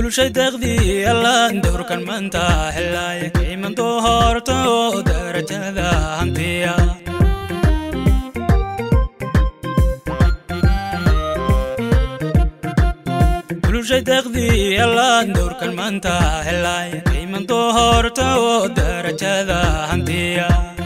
bulshay deeqdii allaan dowrkan maanta helaaye kayman doorto darajada hantiya bulshay deeqdii allaan dowrkan maanta helaaye kayman doorto darajada hantiya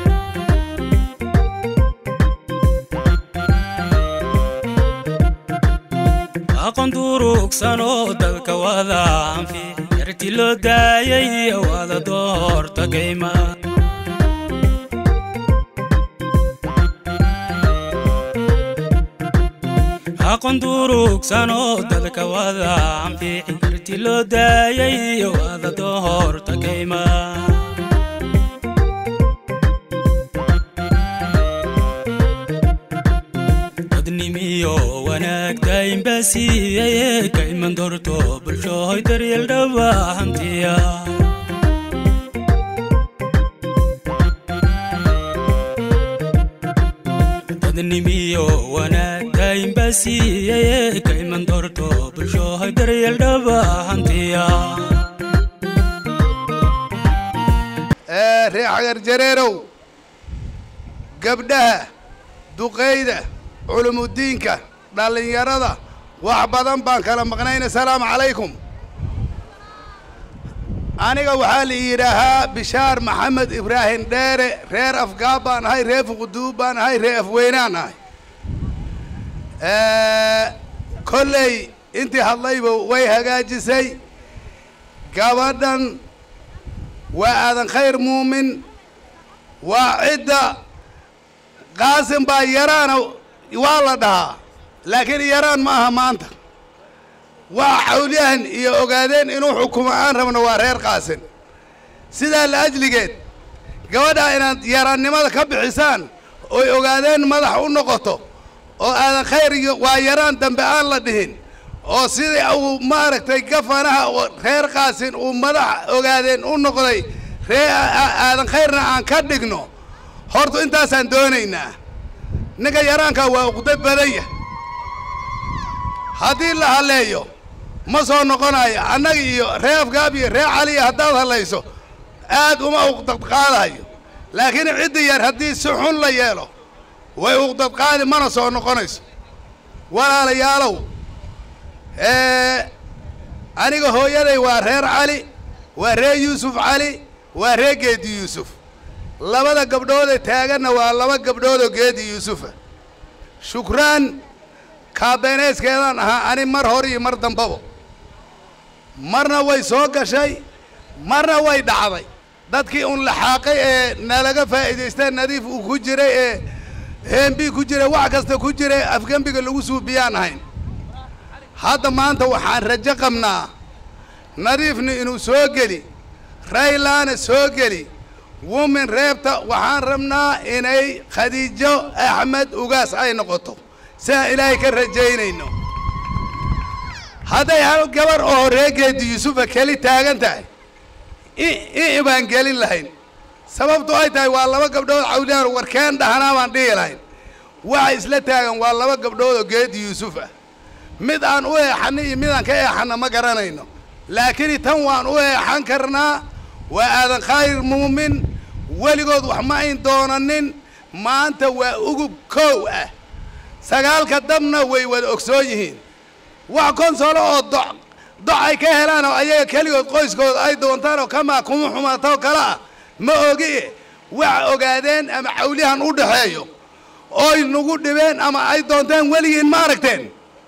aqoon durugsanoo dadka wada anfici yarti loo daayay wada doorta gayma aqoon durugsanoo dadka wada anfici yarti loo daayay wada doorta gayma dadnimiyo wanaag daaimbasiiyaye kayman dorto bulshohoy daryeel dhaba hantiya dadnimiyo wanaag daaimbasiiyaye kayman dorto bulshohoy daryeel dhaba hantiya ree xagar jareerow gabdhaha duqayda culumudiinka dhallinyarada wax badan baan kala maqnayna asalaamu calaykum aniga waxaa la yidhaahaa bishaar maxamed ibraahim dheere reer afgaab baan ahay reer fuquduub baan ahay reer afweynaan ahay kolley intii hadlayba way hagaajisay gabadhan waa aadan khayr muumin waa cidda qaasim baa yaraana waa la dhahaa laakiin yaraan ma aha maanta waa xawlyahan iyo ogaadeen inuu xukumo aan rabno waa reer qaasin sidaa la ajligeed gabadhaa inaad yaraannimada ka bixisaan oy ogaadeen madax u noqoto oo aadan khayr iyo waa yaraan dambe aan la dhihin oo sidii uu maaragtay gafanaha reer qaasin uu madax ogaadeen u noqday ree aadan khayrna aan ka dhigno horta intaasaan doonaynaa ninka yaraankaa waa uqda badanya haddii la halleeyo ma soo noqonayo annaga iyo ree afgaab iyo ree caliya haddaad hallayso aad uma uqdad qaadayo laakiin ciddi yar haddii si xun la yeelo way uqdad qaadi mana soo noqonayso walaalayaalow aniga hooyaday waa reer cali waa ree yuusuf cali waa ree geedi yuusuf labada gabdhoodee taaganna waa laba gabdhoodoo geedi yuusufa shukraan kaabeeneyskeedaan ahaa ani mar hor iyo mar dambaba marna way soo gashay marna way dhacday dadkii un laxaaqay ee nalaga faa'iidaystee nadiif uu ku jiray ee heembii ku jiray wax kasta ku jiray afgembiga lagu suubiyaan ahayn hadda maanta waxaan rajo qabnaa nadiifna inuu soo geli raylaana soo geli wumin reebta waxaan rabnaa inay khadiijo axmed ugaas ay noqoto sidaan ilaahay ka rajaynayno hadday hal gabar oo reegeedi yuusufa keli taagan tahay i baan gelin lahayn sababtu ay tahay waa laba gabdhood cawliyaan warkeen dhahanaa baan dhihi lahayn waxa isla taagan waa laba gabdhood oo geedi yuusuf ah mid aan u eexanna iyo mid aan ka eexanna ma garanayno laakiin tan waan u eexan karnaa waa aadan khayr muumin weligood wax ma ayn doonanin maanta waa ugub kow ah sagaalka dabna way wada ogsoon yihiin wax konsolo oo doc doc ay ka helaan oo ayaga keligood qoyskooda ay doontaan oo kamaa kuma xumaatoo kale ah ma ogi wax ogaadeen ama cawlihan u dhaxeeyo ooy nagu dhibeen ama ay doonteen weligiin ma aragteen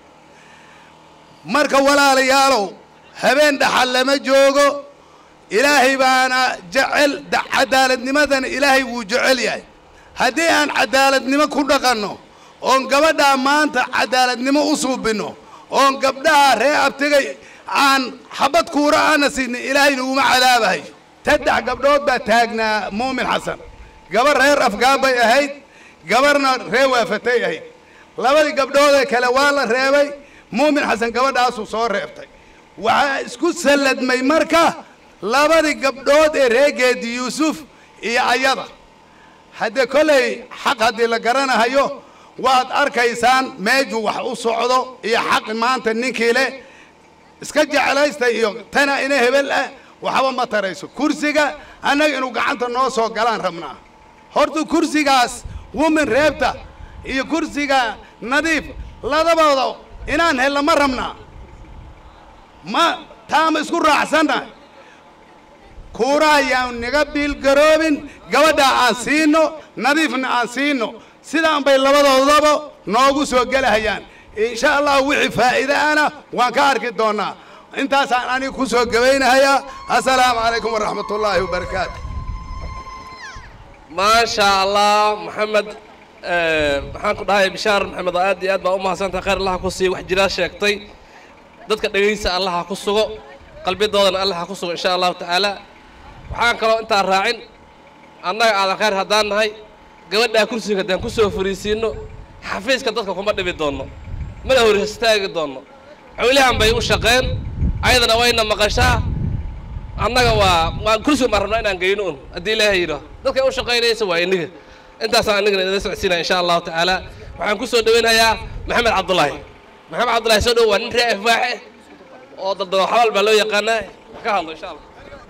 marka walaalayaalow habeen dhaxal lama joogo ilaahay baana jecel cadaaladnimadana ilaahay wuu jecel yahay haddii aan cadaaladnimo ku dhaqanno oon gabadhaa maanta cadaaladnimo u suubinno oon gabdhaha ree abtigay aan xabad kuura aana siinin ilaahayna uma cadaabahayo saddex gabdhood baa taagnaa muumin xasan gabar reer afgaan bay ahayd gabarna ree waafatay ahayd labadii gabdhoodee kale waa la reebay muumin xasan gabadhaasuu soo reebtay waxaa isku salladmay marka labadii gabdhood ee reegeedi yuusuf iyo ayada haddee kollay xaq haddii la garanahayo waad arkaysaan meejuu wax u socdo iyo xaq maanta ninkii leh iska jeclaysta iyo tana ina hebel ah waxba ma tarayso kursiga annaga inuu gacanta noo soo galaan rabnaa horta kursigaas women reebta iyo kursiga nadiif ladabooda inaan helna ma rabnaa ma taama isku raacsannahay kuura ayaan naga biilgaroobin gabadhaa aan siino nadiifna aan siino sidaan bay labadoodaba noogu soo gelahayaan insha allah wixii faa'iide ana waan ka arki doonnaa intaasaan aniga ku soo gabaynahayaa assalaamu calaykum waraxmat ullaahi wabarakaatu maasha allah maxamed maxaan ku dhahay bishaar maxamed oo aad iyo aad baa u mahadsantahay khayr allaha ku siiya wax jiraa sheegtay dadka dhegaysa allaha ku sugo qalbidoodana allaha ku sugo insha allahu tacaala waxaan kaloo intaa raacin annaga aadan khayr haddaan nahay gabadhaa kursiga haddaan ku soo fariisiinno xafiiska dadka kuma dhibi doonno mana hor istaagi doonno xowlahan bay u shaqeen ayadana wayna maqashaa annaga waa waa kursiga baan rabnaa inaan geyno un haddii ilaahay yidho dadka u shaqaynaysa waa iniga intaasaan inagana idin socodsiinaya insha allahu tacaala waxaan ku soo dhaweynayaa maxamed cabdullaahi maxamed cabdullaahi soo dhow waa nin ree afwaaxe oo daldalo xabaal baa loo yaqaanaa ka hadlo insha allah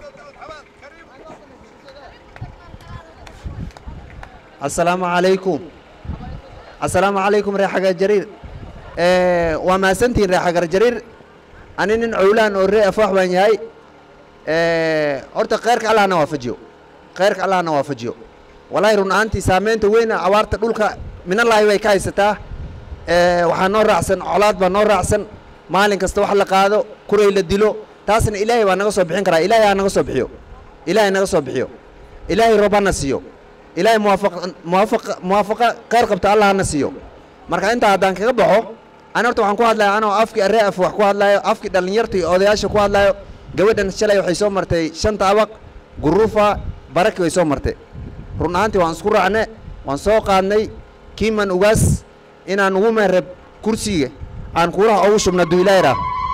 asalaamu calaykum assalaamu calaykum ree xagar jariir waa mahadsantihiin ree xagar jariir ani nin cowlaan oo ree afwaax baan yahay horta kheyrka allahna waafajiyo kheyrka allahna waafajiyo wallaahi run ahaantii saameynta weyna abaarta dhulka minallaahi bay ka haysataa waxaa noo raacsan colaad baa noo raacsan maalin kasta wax la qaado kuray la dilo taasna ilaahay baa naga soo bixin karaa ilaahay ha naga soo bixiyo ilaahay naga soo bixiyo ilaahay roob hana siiyo ilaahay muwaafaqa muwaafaqa muwaafaqa kheyr qabta allah hana siiyo marka intaa haddaan kaga baxo ani horta waxaan ku hadlaya anoo afkii aree af wax ku hadlayo afkii dhallinyarta iyo odayaasha ku hadlayo gabadhan shalay waxay soo martay shanta abaq guruufa baraki way soo martay run ahaantii waan isku raacne waan soo qaadnay kiiman ugaas inaan ugu meereb kursiga aan kuulaha ugu shubna duilayra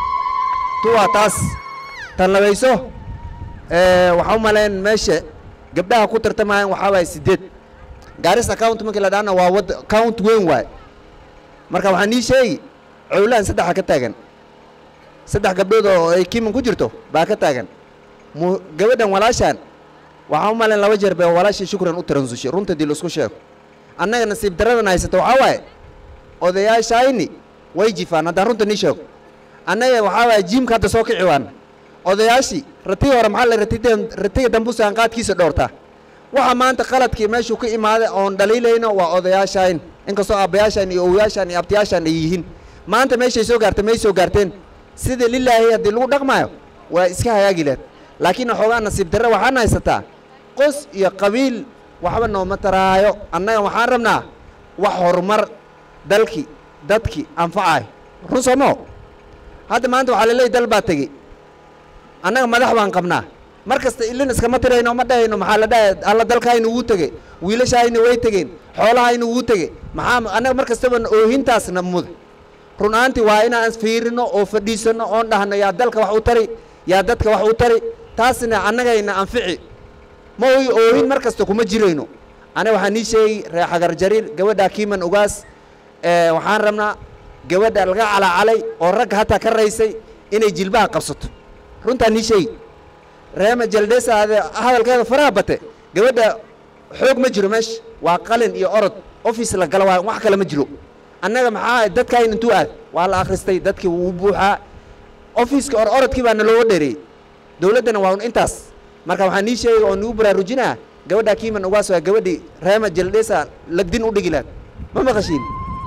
tuwaa taas tan labayso waxaa u malayn meesha gabdhaha ku tartamayaan waxaa waaya siddeed gaaris account markii la dhaana waa wad account weyn waay marka waxaa nii sheegi cowlaan saddexa ka taagan saddex gabdhood oo ay kiiman ku jirto baa ka taagan mu gabadhan walaashaan waxaa u malayn laba jeer bay walaashii shukran u taransushay runta dii laisku sheego annaga nasiib daradan haysata waxaa waaye odayaashayni way jifaan haddaan runta nii sheego annaga waxaa waaye jiimka hadda soo kici waan odayaashii ratii hore maxaa la ratiga ratiga dambusaan qaadkiisa dhowrtaa waxa maanta qaladkii meeshuu ka imaaday oon dhaliilayno waa odayaashayn inkastoo aabbayaashaan iyo owayaashaan iyo abtiyaashaan ay yihiin maanta meeshay soo gaartay may soo gaarteen sida lilaahi haddii lagu dhaqmaayo waa iska hagaagi leed laakiin waxoogaa nasiib darre waxaan haysataa qos iyo qabiil waxba nooma taraayo annaga waxaan rabnaa wax horumar dalkii dadkii anfacayo run soomo hadda maanta waxaa laleeyahy dal baa tegey annaga madax baan qabnaa mar kasta ilin iskama tirayno ma dhahayno maxaa la dhahay alla dalkaayna wuu tegey wiilashahayna way tegeen xoolahayna wuu tegey maxaa annaga mar kastaba oohintaasna muda run ahaantii waa inaan fiirino oo fadhiisano oon dhahno yaa dalka wax u tari yaa dadka wax u tari taasna annagayna anfici ma oy oohin mar kasta kuma jirayno aniga waxaa nii sheegi ree xagar jariir gabadha kiiman ugaas waxaan rabnaa gabadha laga calacalay oo ragga hataa ka raysay inay jilbaha qabsato runtaa nii sheegi reema jaldhesa ade hadalkeeda faraha bate gabadha xoog ma jiro meesha waa qalin iyo orod office la gala waayo wax kale ma jiro annaga maxaa dadkayn intuu aad waa la akhristay dadkii wuu buuxaa offiiska or orodkii baa nalooga dheereeyey dowladdana waa un intaas marka waxaa nii sheegay oo nagu baraarujinaa gabadha kiiman ugaas waa gabadhii reema jaldhesa lagdin u dhigi laad ma maqashiin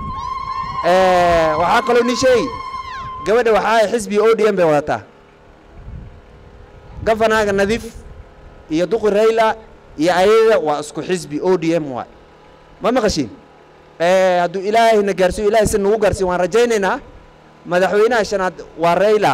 waxaa kaloo nii sheegi gabadha waxaa xisbi o d m bay wadataa gafanaaga nadiif iyo duqi rayla iyo ayada waa isku xisbi o d m waay ma maqashiin hadduu ilaahayna gaarsiyo ilahay si nagu gaarsiyo waan rajaynaynaa madaxweynaha shanaad waa rayla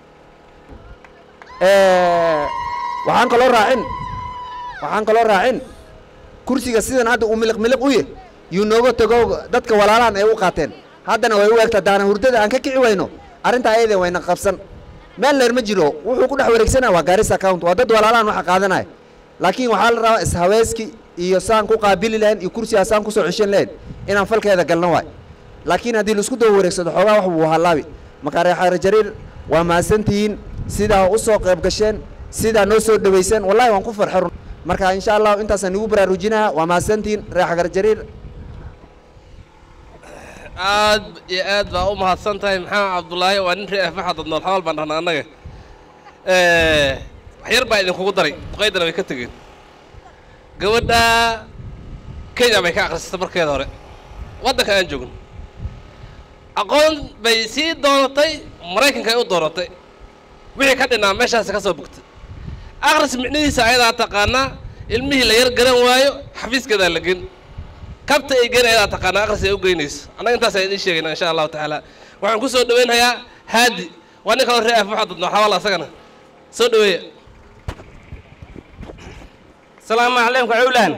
waxaan kaloo raacin waxaan kaloo raacin kursiga sidan hadda uu miliq miliq u yah yuu nooga tago dadka walaalahan ay u qaateen haddana way u egta daana hurdada aan ka kici wayno arrintaa ayadee wayna qabsan meel leer ma jiro wuxuu ku dhex wareegsanaya waa gaaris account waa dad walaalahan waxa qaadanaya laakiin waxaa la rabaa ishaweyski iyo saan ku qaabili lahayn iyo kursigaa saan kusoo ceshan lahayn inaan falkeeda galno waay laakiin haddii laisku daba wareegsado xoogaa wax buu halaabi marka reexaare jariir waa mahadsantihiin sidaa u soo qayb gasheen sidaa noo soo dhaweyseen wallahi waan ku farxay run marka insha allahu intaasaan igu baraarujinaha waa mahadsantihiin reer xagar jariir aad iyo aad baa u mahadsan tahay maxamed cabdulaahi waa nin reer maxadad nool xabaal baan dhahnaa annaga wax yar baa idinkugu daray duqaydana way ka tegeen gabadha kenya bay ka akhrisatay markeeda hore waddanka aan joogno aqoon bay sii doonatay maraykanka ay u doonatay wixii ka dhinaa meeshaasi ka soo bogtay akhris micnihiisa ayadaa taqaanaa ilmihii la yar garan waayo xafiiskeedaa la gen kabta ay gen ayadaa taqaanaa akhris ay u geynayso annaga intaas idiin sheegayna insha allahu tacaala waxaan ku soo dhaweynhayaa haadi waa nin kaloo reer afmaxadad noo xawaal asagana soo dhaweeya السلام عليكم عولان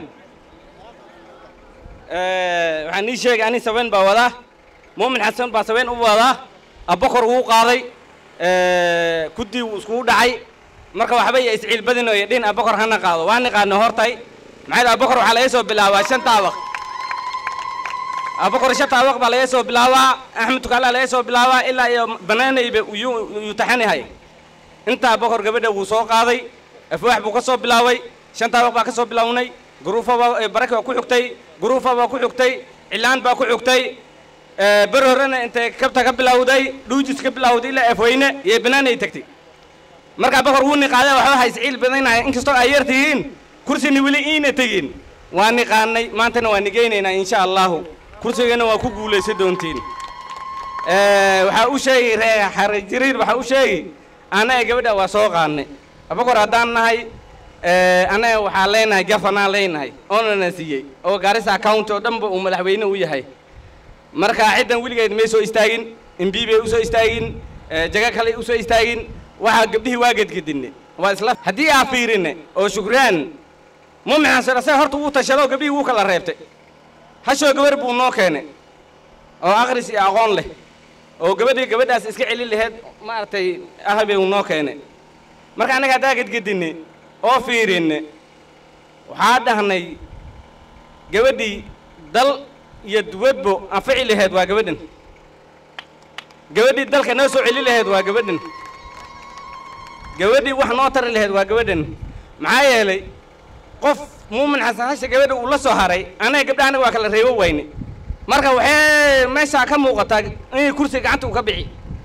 waxaan ii sheegay ani sabeen baa wadaa muumin xasan baa sabeen u wadaa abakor wuu qaaday kuddii wuu iskugu dhacay marka waxba iyo isciil badino iyo dhin abakor hana qaado waa niqaano hortay maxay dhaha abakor waxaa laga soo bilaabaa shan taabaq abakor shan taabaq baa laga soo bilaabaa axmed tukaala laga soo bilaabaa ilaa iyo banaanayba yuu taxanahay inta abakor gabadha wuu soo qaaday afwaax buu ka soo bilaabay shan taabaq baa ka soo bilownay guruufa baa baraki baa ku xigtay guruufa baa ku xigtay cilaan baa ku xigtay ber horena intay kabta ka bilowday dhuujis ka bilowday ilaa afweyne iyo banaanay tagtay markaa bakor wuu niqaaday waxba ha isciil badanahay inkastoo ay yar tihiin kursina weli iina tegin waa niqaanay maantana waa nigeynaynaa insha allahu kursigana waa ku guulaysan doontiin waxaa u sheegi ree xare jariir waxaa u sheegi annaga gabadha waa soo qaadnay abakor haddaan nahay annaga waxaa leenahay gafanaan leenahay oonana siiyey oo gaarisa account oo dhanba uu madaxweyne u yahay marka ciddan weligeed may soo istaagin imbi bay usoo istaagin jaga kale usoo istaagin waxaa gabdhihii waa gedgedinne waa isla haddii aa fiirine oo shukraan muumin xasan asaga horta wuu tashado gabdhihii wuu kala reebtay hashoo gabar buu noo keenay oo akhris iyo aqoon leh oo gabadhii gabadhaas iska celin laheyd maaragtay ahbay uu noo keenay marka annaga haddaa gedgedinne oo fiirinne waxaa dhahnay gabadhii dal iyo duwadbo anfici laheyd waa gabadhan gabadhii dalka noo soo celi laheyd waa gabadhan gabadhii wax noo tari laheyd waa gabadhan maxaa yeelay qof muumin xasan hasha gabadha uu la soo haray annaga gabdha annaga waa kala reebo wayne marka waxay meeshaa ka muuqataa inay kursiga gacanta uu ka bixi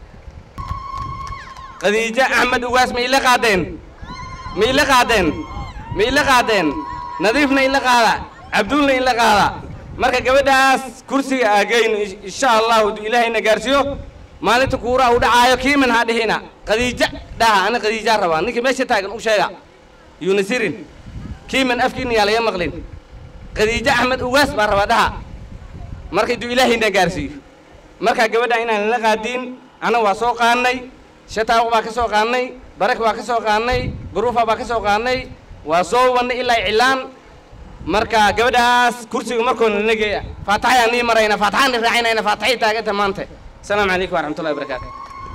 khadiijo axmed ugaas ma ila qaadeen ma ila qaadeen ma ila qaadeen nadiifna ila qaada cabduulna ila qaada marka gabadhaas kursiga aagayno insha allahu du ilaahayna gaarsiiyo maalinta kuuraha u dhacaayo kiiman ha dhihina khadiija dhaha ana khadiijaa rabaa ninkii meesha taagan u sheega yuuna sirin kiiman afkiina yaa laga maqlin khadiijo axmed ugaas baa rabaa dhaha marka du ilaahayna gaarsiiyo marka gabadha inaan la qaadiin ana waa soo qaadnay shataaq baa ka soo qaadnay barak baa ka soo qaadnay guruufa baa ka soo qaadnay waa soo wadnay ilaa cilaan marka gabadhaas kursiga markoona nageeya faataxayaan nii marayna faataxaan ni raacinayna faataxay taaganta maanta asalaamu calaykum waraxmatullahi wabarakaatu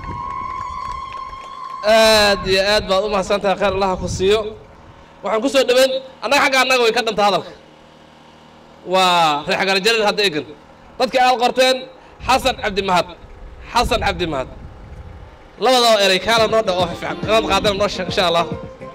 aad iyo aad baad u mahadsan tahay khayr allaha ku siiyo waxaan ku soo dhaweyn annaga xagga annaga way ka dhanta hadalka waa reer xagarajarir hadda egan dadkii aad qorteen xasan cabdimahad xasan cabdimahad labadaba eray kaala noo dha oo fiican inaad qaadana noo sheeg insha allah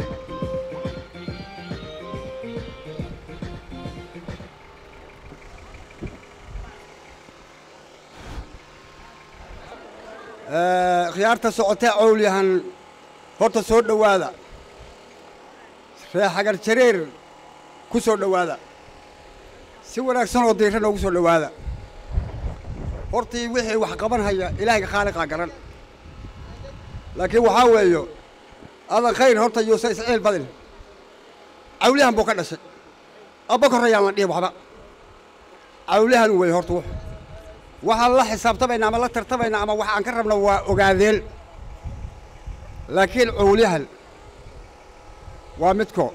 khiyaarta socotee cowlyahan horta soo dhowaada ree xagar jareer ku soo dhowaada si wanaagsan oo diira noogu soo dhowaada hortii wixii wax qaban haya ilaahayga khaaliqaa garan laakiin waxaa weeyo adan khayr horta yuusa isciil badin cawliyahan buu ka dhashay abba korrayaaman dhihi waxba cawliyahan wey horta wux waxaan la xisaabtamayna ama la tartamayna ama wax aan ka rabna waa ogaadeen laakiin cowliyahan waa midko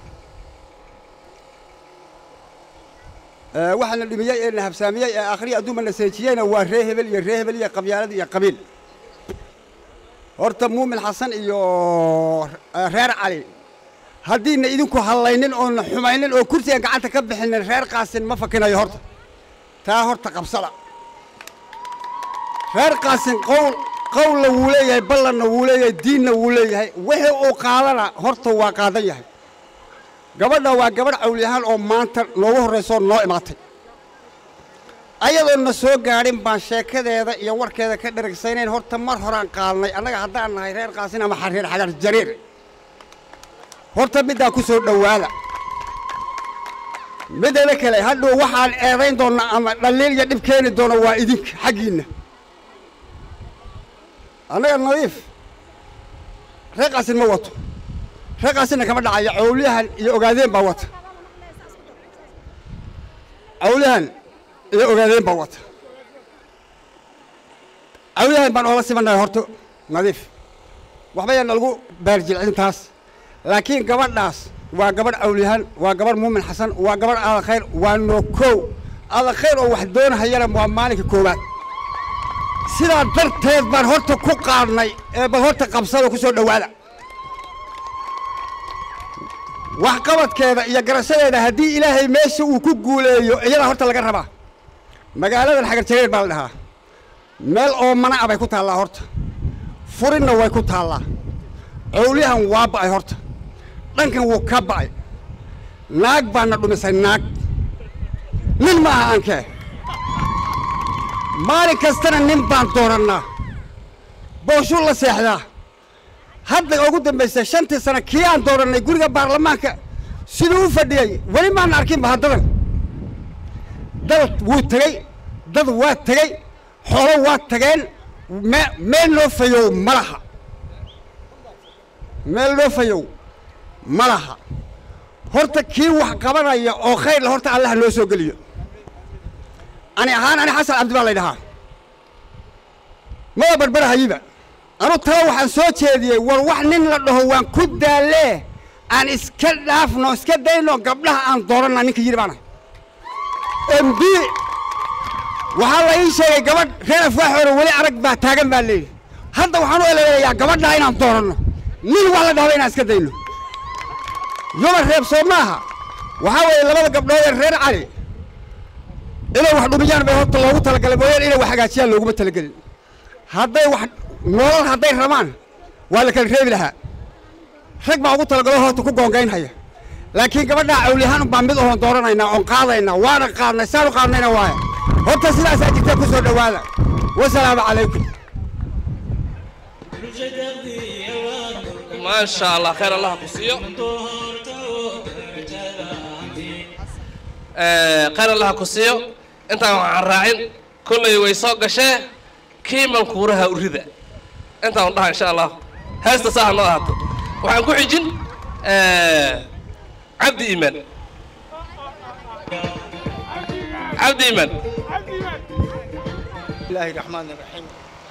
waxaa na dhimiyey ee na habsaamiyey ee akhriya adduuma na seejiyeyna waa ree hebel iyo ree hebel iyo qabyaalad iyo qabiil horta muumin xasan iyo reer cali haddiina idinku hallaynin oona xumaynin oo kursigan gacanta ka bixinin reer qaasin ma fakinayo horta taa horta qabsada reer qaasin qowl qowlna wuu leeyahay ballanna wuu leeyahay diinna wuu leeyahay wixii uu qaadana horta waa qaadan yahay gabadha waa gabadh cawliyahaan oo maanta noogu horrayso oo noo imaatay ayadoon na soo gaadhin baan sheekadeeda iyo warkeeda ka dheragsaynayn horta mar horaan qaadnay annaga haddaan nahay reer qaasin ama xariir xagar jariir horta middaa ku soo dhowaada middeeda kale hadhow waxaan eedayn doonnaa ama dhaliil iyo dhib keeni doona waa idinka xaggiinna annaga nadiif reer qaasin ma wato reer qaasinna kama dhacayo cawliyahan iyo ogaadeen baa wata cawliyahan iyo ogaadeen baa wata cawliyahan baan oola simannahay horta nadiif waxba yaan nalagu baarjilcin taas laakiin gabadhaas waa gabadh cawliyahan waa gabadh muumin xasan waa gabadh aada khayr waa noo kow aada khayr oo wax doonahayana waa maalinka koowaad sidaa darteed baan horta ku qaadnay ee bal horta qabsada ku soo dhowaada waxqabadkeeda iyo garashadeeda haddii ilaahay meesha uu ku guuleeyo iyadaa horta laga rabaa magaaladan xagar jareer baa la dhahaa meel oo mana a bay ku taallaa horta furinna way ku taallaa cowliyahan waa ba'ay horta dhankan wuu ka ba'ay naag baana dhumisay naag nin ma aha aankee maalin kastana nin baan doorannaa booshuu la seexdaa hadda ugu dambaysa shantii sano kii aan doorannay guriga baarlamaanka siduu u fadhiyey weli maana arkinba haddadan dad wuu tegey dad waa tegey xoolo waa tageen me meel noo fayow ma laha meel noo fayow ma laha horta kii wax qabanaya oo khayr la horta allaha noo soo geliyo ani ahaan ani xasan cabdi baa laydhahaa mada barbarahayiba anu tala waxaan soo jeediyey war wax nin la dhaho waan ku daallee aan iska dhaafno iska dayno gabdhaha aan dooranna ninka yidhi baanahay mb waxaa la ii sheegay gabadh reer afwaaxoona weli arag baa taagan baa leeyihi hadda waxaan u eleelayaa gabadhaa inaan dooranno nin wax la dhahba inaan iska dayno yoma reeb soo maaha waxaa weeye labada gabdhood ee reer cali inay wax dhumiyaan bay horta loogu talagalay mooyaan inay wax hagaajiyaan looguma talagelin hadday wax nolol hadday rabaan waa la kala reebi lahaa rag baa ugu talagalo horta ku goongaynhaya laakiin gabadhaa cawliyahaan baa mid oon dooranaynaa oon qaadaynaa waana qaadnay saanu qaadnayna waaya horta sidaasaa jirta ku soo dhowaada wasalaamu calaykum maasha allah khayr allah ku siiyo khayr allah ku siiyo intaan waxaan raacin kollay way soo gashee kiiman kuuraha urida intaan dhaha insha allah heesta saaha noo ahaato waxaan ku xijin cabdi iimaan cabdi iimaan الله الرحمن الرحيم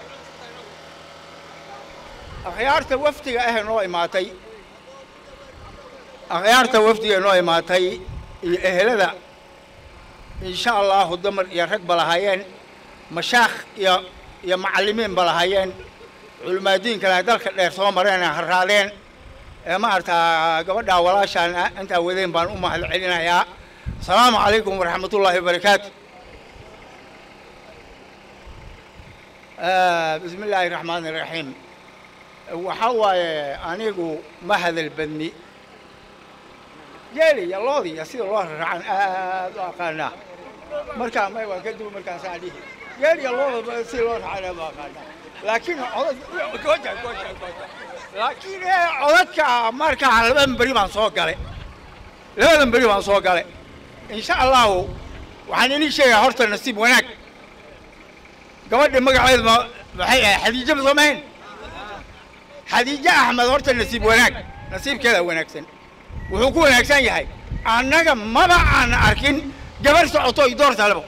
akhyaarta wafdiga ah noo imaatay akhyaarta wafdiga noo imaatay iyo ehelada insha allahu dumar iyo rag ba lahaayeen mashaakh iyo iyo macallimiin ba lahaayeen culimaadiinka laha dalka dheer soo mareen ee harraadeen ee maaragtaa gabadhaa walaashaan ah intaa wadeen baan u mahad celinayaa asalaamu calaykum waraxmatullaahi wabarakaatu bismi illaahi raxmaan iraxiim waxaa waaye anigu ma hadal badni geeli iyo loodi iyo sida loo raracan aad u aqaanaa markaa may waan ka duwa markaasaa dhihi geel iyo looda sida loo racana ma aqaanaa laakiin codad goja goja goja laakiin ee codadka markaa labadan beri baan soo galay labadan beri baan soo galay insha allahu waxaan inii sheegaa horta nasiib wanaag gabadha magaceedu ma maxay ahay xadiijo ma soo mahayn xadiijo axmed horta nasiib wanaag nasiibkeeda wanaagsan wuxuu ku wanaagsan yahay annaga maba aan arkin gabar socoto i door talebo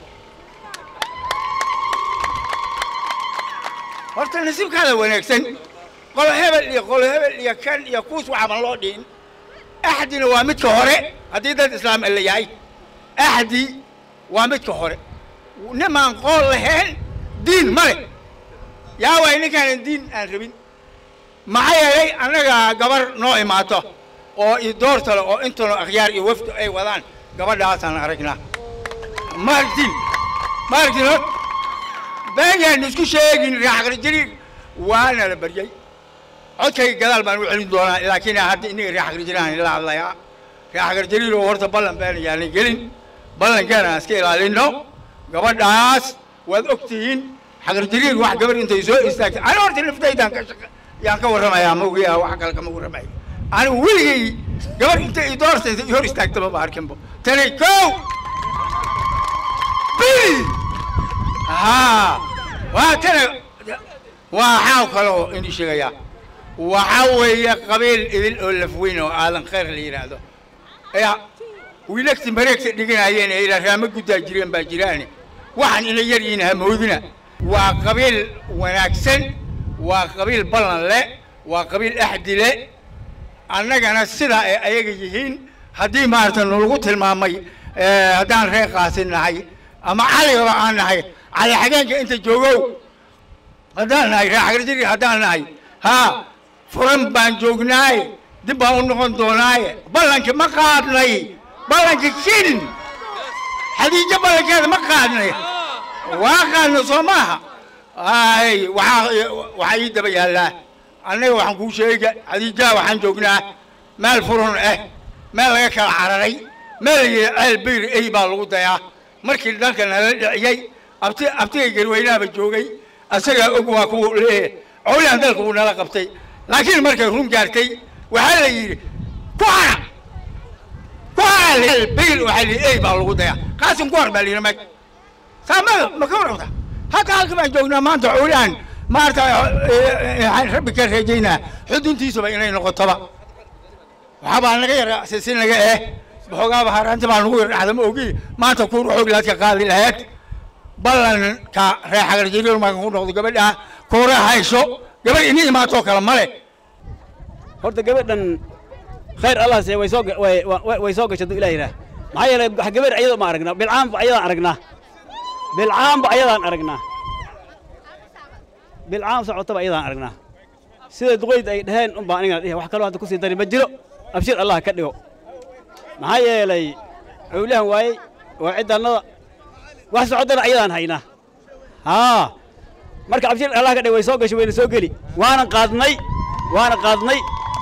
horta nasiibkaada wanaagsan qolo hebel iyo qolo hebel iyo kan iyo kuus waxaban loo dhihin axdina waa midka hore haddii dad islaam la yahay axdi waa midka hore nimaan qool lahayn diin ma le yaa waay ninkaanan diin aan rabin maxaa yeelay annaga gabar noo imaato oo i doortale oo intano akhyaar iyo wafdu ay wadaan gabadhaasaan aragnaa maaragtin maaragtin hor beeyaan isku sheegin raaxqarjariir waana la baryey codkayga gadaal baan u celin doonaa laakiin hadda innaga reex garjiraan ila hadlayaa reex garjariil oo horta ballan baan yaalan gelin ballankeena aan iska ilaalinno gabadhaas waad og tihiin xagarjariil wax gabar intay soo istaagtay ani horta naftaydaan ka shaqa yaan ka warramayaa ma ogiyaa wax kale kama warramayo anigu weligay gabar intay i doortaysa i hor istaagtaba ma arkinbo tani kow bil haa waa tana waa xaaw kaloo ini sheegayaa waxaa weeye qabiil idil oo lafweyn oo aadan khayr la yidhaahdo ya wiilagti mareegta dhiganayeen ee ilaa raamo guddaa jireen baa jiraane waxaan ina yar yihiin hamoodina waa qabiil wanaagsan waa qabiil ballan le waa qabiil axdi le annagana sidaa ay ayaga yihiin haddii maarata nalagu tilmaamay haddaan reer qaasin nahay ama caligaba aan nahay cali xageenka inta joogow haddaan nahay reer xagarjiri haddaan nahay haa furan baan joognaaye dib baan u noqon doonaaye ballankii ma qaadnay ballankii kin xadiijo ballankeeda ma qaadnay waa qaadna soo maaha ay waxaa waxaa ii daba yaallaa annaga waxaan kuu sheega xadiijaha waxaan joognaa meel furun ah meel laga kala cararay meel la yidhi ceel bayr ey baa lagu dayaa markii dhanka nala dhiciyey abti abtigay garweynaaba joogay asagaa og waa kuwa leeyahay cowlihan dalka uu nala qabtay laakiin markay run gaartay waxaa la yidhi ku hara ku hara bayr waxaa la ey baa lagu dayaa qaasim ku har baa la yidhi mag saamada ma ka warabta halka halka baan joognaa maanta cowlihan maarta waxaan rabbi ka rajaynaa xuduntiisuba inay noqotoba waxaabaa naga yara sisin naga eh waxoogaaba haraanta baa nagu yar dhacda ma ogi maanta kuur xoog laad ka qaadi lahayd ballanka reer xagarjiriir marka ku noqdo gabadha kuura hayso gabadh ini imaatoo kale male horta gabadhan khayr allah see way soo way way soo gashay ilaahay raah maxaa yeelay wax gabadh ayadoo ma aragnaa bilcaanba ayadaan aragnaa bilcaanba ayadaan aragnaa bilcaan socotaba ayadaan aragnaa sida duqayd ay dhaheen un baa anigana dhihi wax kaloo hadda kusii dari ma jiro abshir allah ka dhigo maxaa yeelay cowlahan waayey waa ciddannada wax socodana ayadaan haynaa haa marka abshir allah ka dhigo way soo gashay wayna soo geli waana qaadnay waana qaadnay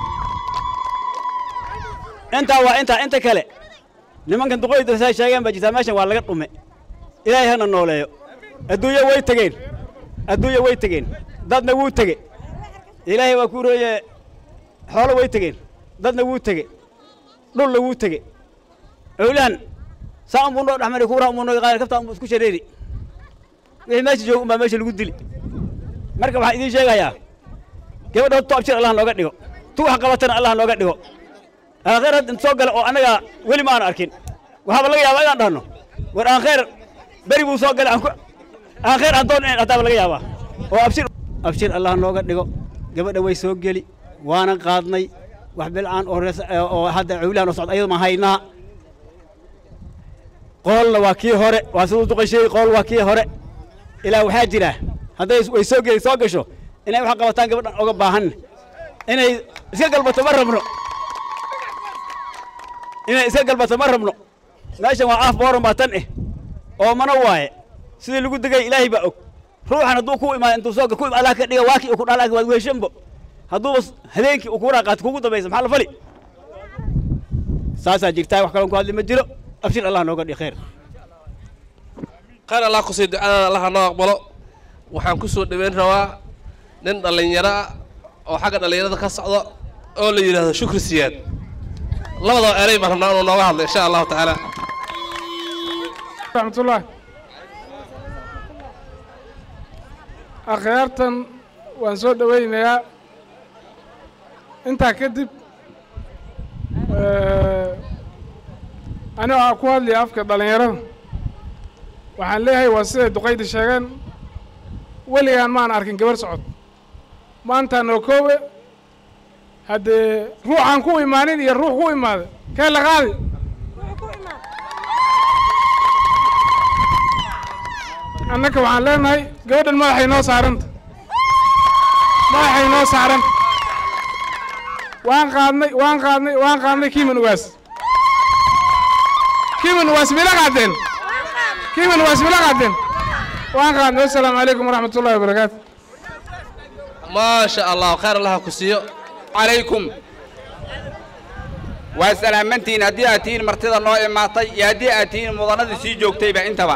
intaa waa intaa inta kale nimankan duqoyda say sheegeen baa jirtaa meeshan waa laga dhume ilaahay hana nooleeyo adduunya way tegeen adduunya way tegeen dadna wuu tege ilaahay waa ku rooye xoolo way tegeen dadna wuu tege dhulna wuu tege owlahan saa unbuu noo dhexmari kuura unbuu noo qaadi kaftaa unbuu isku shareeri wixii meesha jooga unbaa meesha lagu dili marka waxaan idiin sheegayaa gabadha horta abshir allah nooga dhigo tu wax qabatana allah nooga dhigo aakhir hadda soo gala oo annaga weli ma aan arkin waxaaba laga yaabaa inaan dhahno war aakhir beri buu soo galay aan ku aakhir aan doon hataaba laga yaabaa oo abshir abshir allah nooga dhigo gabadha way soo geli waana qaadnay wax bilcaan oo rees oo hadda cawlahan oo socda ayada ma haynaa qoolna waa kii hore waa siduu duqasheey qool waa kii hore ilaa waxaa jira hadday way soo geli soo gasho inay wax qabataan gabadhan oga baahan inay iska galbato ma rabno inay iska galbato ma rabno meeshan waa af booran baa tan eh oo mana waaye sidii lagu degay ilaahay baa og ruuxan hadduu ku imaado intuu soo ku allah ka dhiga waakii uu ku dhalaa waad weeshanbo hadduuba habeenkii uu kuuraa qaato kugu dambaysa maxaa la fali saasaa jirtaa wax kaloon ku hadli ma jiro abshir allah nooga dhig khayr khayr allah kusii ducadaada allah noo aqbalo waxaan ku soo dhoweyn rabaa nin dhallinyaro ah oo xagga dhallinyarada ka socda oo la yidhaahdo shukri siyaad labadaba erey baan rabnaa inuu nooga hadlo insha allahu tacaala raxmatullaah akhyaartan waan soo dhowaynayaa intaa kadib ani waxaa ku hadlaya afka dhallinyarada waxaan leeyahay waa siday duqayda sheegeen weligaan maan arkin gabar socod maantaa noo koowe haddee ruuxaan ku imaanin iyo ruux ku imaada kee la qaadi annaka waxaan leenahay gabadhan madaxay noo saaranta madaxay noo saaranta waan qaadnay waan qaadnay waan qaadnay kiiman ugaas kiiman ugaas mila qaadeen kiiman ugaas mila qaadeen waan qaadnay wassalaamu calaykum waraxmat ullahi wabarakaatu maasha allah khayr allaha ku siiyo calaykum waa salaamantihiin haddii aad tihiin martida noo imaatay iyo haddii aad tihiin mudanadii sii joogtayba intaba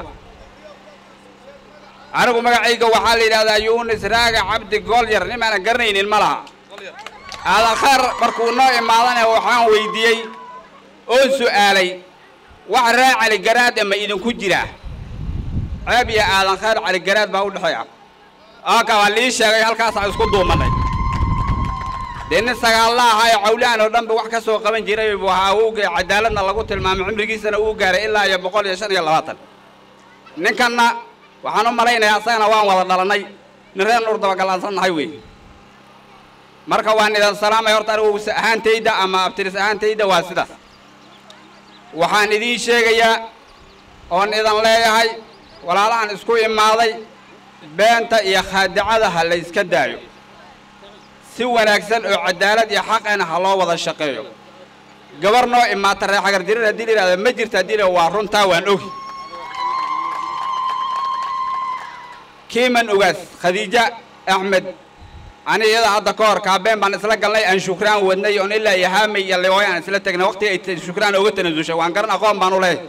anigu magacayga waxaa la yidhahdaa yuunis raaga cabdi goolyar nimaanan garanaynin ma laha aadan khayr markuu noo imaadana waxaan weydiiyey oo su'aalay wax ree caligaraad ama idinku jira ceeb iyo aadan khayr caligaraad baa u dhexeeya aka waa lii sheegay halkaasaan isku duumanay dee nin sagaalla ahaa ee cawlahan oo dhanba wax ka soo qaban jiray buu ahaa awowga cadaaladna lagu tilmaamay cimrigiisana uu gaaray ilaa iyo boqol iyo shan iyo labaatan ninkanna waxaan u malaynayaa asagana waan wada dhalannay nin reer nuur dabagallaansan nahay wey marka waan idan salaamay horta anigu ahaantayda ama abtiris ahaantayda waa sidaas waxaan idiin sheegayaa oon idan leeyahay walaalahan isku imaaday beenta iyo khaadicada ha la yska daayo si wanaagsan oo cadaalad iyo xaqena ha loo wada shaqeeyo gabar noo imaata reer xagar jirir haddii la yidhahda ma jirta haddii la waa runtaa waan ogi kiiman ogaas khadiija axmed ani iyada hadda ka hor kaabeen baan isla galnay aan shukraan wadnay oon ilaa iyo haamay iyo liwaayo aan isla tegnay waqti ay t- shukraan oga tanasushay waan garan aqoon baan u leeyahay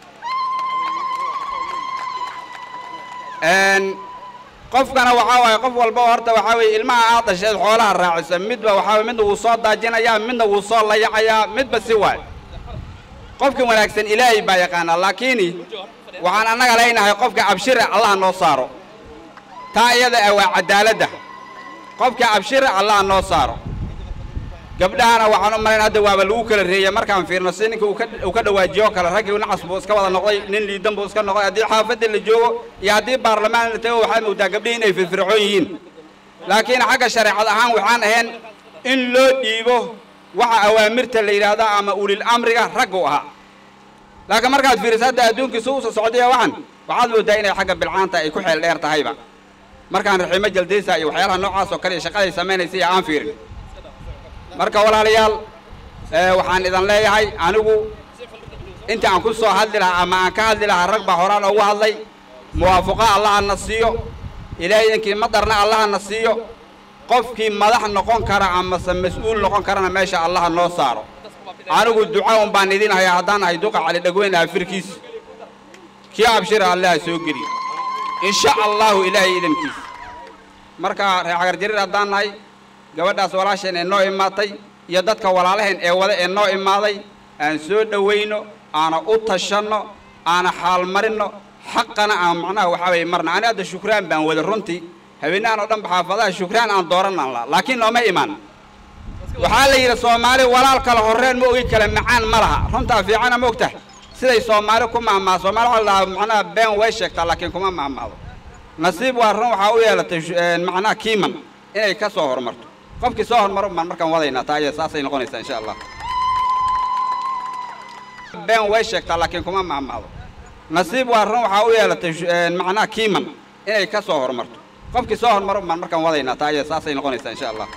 qofkana waxaa waaye qof walba oo horta waxaa weeye ilmaha aad dhasheed xoolaha raacisa midba waxaa waye midna wuu soo daajinayaa midna wuu soo layacayaa midba si waay qofka wanaagsan ilaahay baa yaqaanaa laakiin waxaan annaga leynahay qofka abshire allaha noo saaro taa iyada ah waa cadaaladda qofka abshire allaha noo saaro gabdhahana waxaan u malayn hadda waaba lagu kala reeyay markaan fiirno si ninka uu ka uu ka dhawaajiyo oo kale raggii nacas buu iska wada noqday nin liidan buu iska noqday haddii xaafadda la joogo iyo haddii baarlamaan la tago waxaad moodaa gabdhihii inay firfircoon yihiin laakiin xagga shareecad ahaan waxaan ahayn in loo dhiibo waxa awaamirta la yidhaahdo ama ulil amriga raggu ahaa laakiin markaad fiiriso hadda adduunkiisu usa socdaya waxan waxaad moodaa inay xagga bilcaanta ay ku xeel dheer tahayba markaan raxiimo jaldaysa iyo waxyaalaha noocaas oo kale iyo shaqaday samaynaysa iyo aan fiirin marka walaalayaal ee, waxaan idan leeyahay anigu inta aan ku soo hadli lahaa ama aan ka hadli lahaa rag baa horaan ugu hadlay muwaafaqa allaha na siiyo ilaahay idinkii madarna allaha na siiyo qofkii madax noqon kara amase mas-uul noqon karana meesha allaha noo saaro anigu duca un baan idin hayaa haddaan ahay duqa cali dhagweyn afirkiis kii abshira allaha soo geliyo insha allahu ilaahay idinkiis marka reer xagar jariir haddaan nahay gabadhaas walaasheen ee noo imaatay iyo dadka walaalaheen ee wada ee noo imaaday aan soo dhowayno aana u tashanno aana xaalmarinno xaqana aan macnaha waxaa weeye marna ani hadda shukraan baan wada runtii habeenahan oo dhanba xaafadaha shukraan aan dooranaan la laakiin nooma imaan waxaa la yidhi soomaali walaal kale horreen ma ogi kale macaan ma laha runtaa fiicana ma ogtahay siday soomaali ku mahmaa soomaali waxaa la dhahaa macnaha been way sheegtaa laakiin kuma mahmaado nasiib waa run waxaa u yeelatay shu- een, macnaha kiiman inay ka soo horumarto qofkii soo horumaro baan markaan wadaynaa taa iyo saasay noqonaysaa insha allah been way sheegtaa laakiin kuma mahmaado nasiib waa run waxaa u yeelatay shu- een, macnaha kiiman inay ka soo horumarto qofkii soo horumaro baan markaan wadaynaa taa iyo saasay noqonaysaa insha allah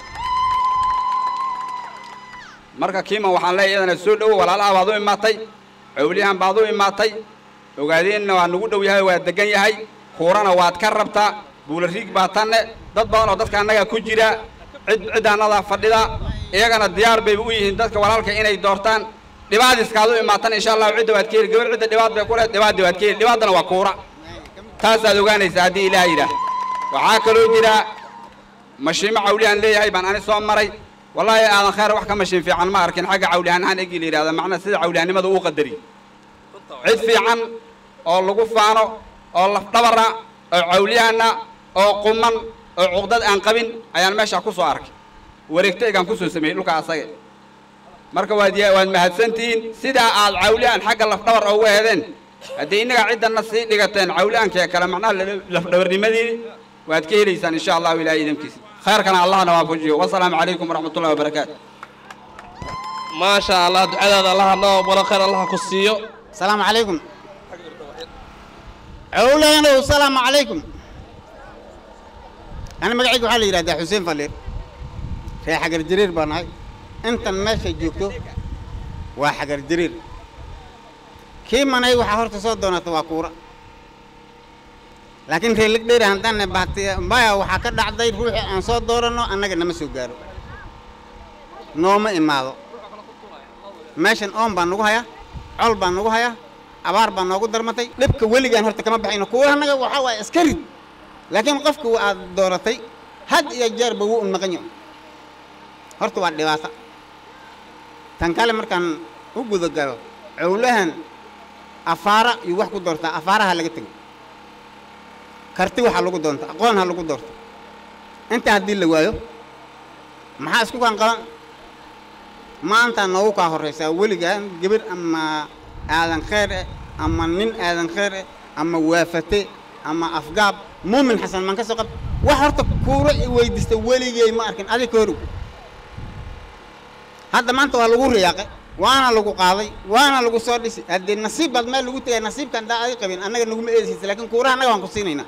marka kiiman waxaan leeyahay iyadana soo dhowo walaalaha baad u imaatay cowliyahan baad u imaatay ogaadeenna waa nagu dhow yahay waa degan yahay kuurana waad ka rabtaa buulariig baa tanne dad badan oo dadka annaga ku jira cid ciddaannadaa fadhida iyagana diyaar bay u yihiin dadka walaalka inay doortaan dhibaadiskaad u imaatan insha allahu cidda waad ka heli gabar cidda dhibaad bay ku lehed dhibaaddi waad ka heli dhibaaddana waa kuura taasaad ogaanaysaa haddii ilaah yidhaah waxaa kaloo jira mashiimo cawliyahan leeyahay baan ani soo maray wallaahi aadan khayr wax ka mashiin fiican ma arkin xagga cawliyahan ahaan egi la yidhahda macnaha sida cawliyahanimada uu qadari cid fiican oo lagu faano oo lafdhabara oo cawliyahana oo quman oo cuqdad aan qabin ayaan meesha ku soo arkay wareegtaygaan ku soo sameeyey dhulka asage marka waad ya- waad mahadsantihiin sidaa aad cawliyahan xagga lafdhabar ugu hedeen haddii innaga ciddana sii dhigateen cawliyahankee kale macnaha la- lafdhabarnimadii waad ka helaysaan insha allahu ilaahay idinkiisa khayrkana allahna waafajiyo wasalaamu calaykum waraxmat ullahi wabarakaatu maasha allah ducadaada allaha noo aqbalo khayr allaha ku siiyo السلام عليكم عولينا والسلام عليكم أنا مقعد وحالي يراد حسين فلير في حجر جرير بناي أنت ماشي جوكتو وحجر جرير كيف ما ناي وحورت صوت دونا تواكورة laakiin reer legdheer haddaan bahti maya waxaa ka dhacday ruuxii aan soo dooranno annaga nama soo gaaro nooma imaado meeshan oon baa nagu hayaa col baa nagu hayaa abaar baa noogu darmatay dhibka weligaan horta kama baxayno kuwa annaga waxaa waaye iska rid laakiin qofka aad dooratay had iyo jeerba wuu un maqan yahay horta waa dhibaato tan kale markaan u guda galo cowlahan afaara iyo wax ku doortaa afaaraha laga tego karti waxaa lagu doonta aqoon ha lagu doorto intaa haddii la waayo maxaa isku kaan qaban maantaa noogu kaa horraysaa weligaan gabar ama aadan khayr eh ama nin aadan khayr eh ama waafate ama afgaab muumin xasan maan ka soo qab wax horta kuura i weydiista weligey ma arkin adig ka horow hadda maanta waa lagu riyaaqay waana lagu qaaday waana lagu soo dhisi haddii nasiib baad meel lagu tegay nasiibkan daa adi qabin annaga naguma eedaysa laakiin kuuraha annaga waan ku siinaynaa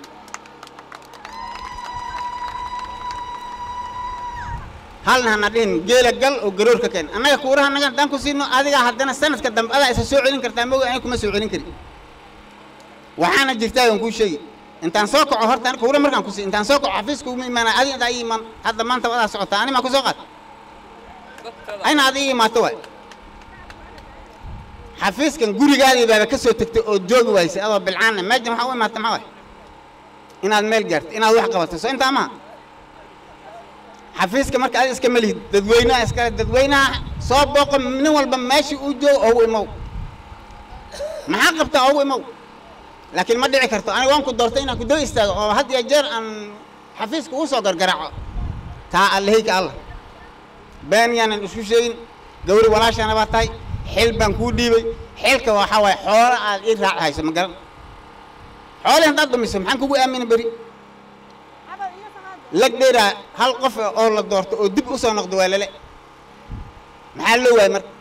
halna hana dhihin geela gal oo garoor ka keen annaga kuuraha annaga haddaan ku siino adigaa haddana sanadka dambe adaa isa soo celin kartaa moga aniga kuma soo celin karin waxaana jirtaa aan kuu sheegi intaan soo kaco horta aniga kuura markaan ku sii intaan soo kaco xafiiska uma imaana adi intaa ii imaan hadda maanta wadaa socotaa ani maa ku soo qaad ayna ad ii imaato waay xafiiskan gurigaadii baaba ka soo tegtay oo joogi waysay adoo bilcaana meejan waxaa u imaata maxaa waay inaad meel gaarto inaad wax qabato soo intaa maha xafiiska marka adi iska melihid dadweynaha iskale dadweynaha soo booqo nin walba meeshii uu joogo ogu imow maxaa qabtaa ogu imow laakiin ma dhici karto aniga waan ku doortay inaan ku daba istaago oo had iyo jeer aan xafiiska ugu soo gargaraaco taa allaheyka allah been yaanan isku sheegin gawri walaashana baa tahay xil baan kuu dhiibay xilka waxaa waaye xoolo aad ii raaci hayso ma garan xoolii haddaad dhumiso maxaan kugu aamina beri lag dheeraa hal qof oo la doorto oo dib u soo noqdo waa lale maxaa loo waayay marka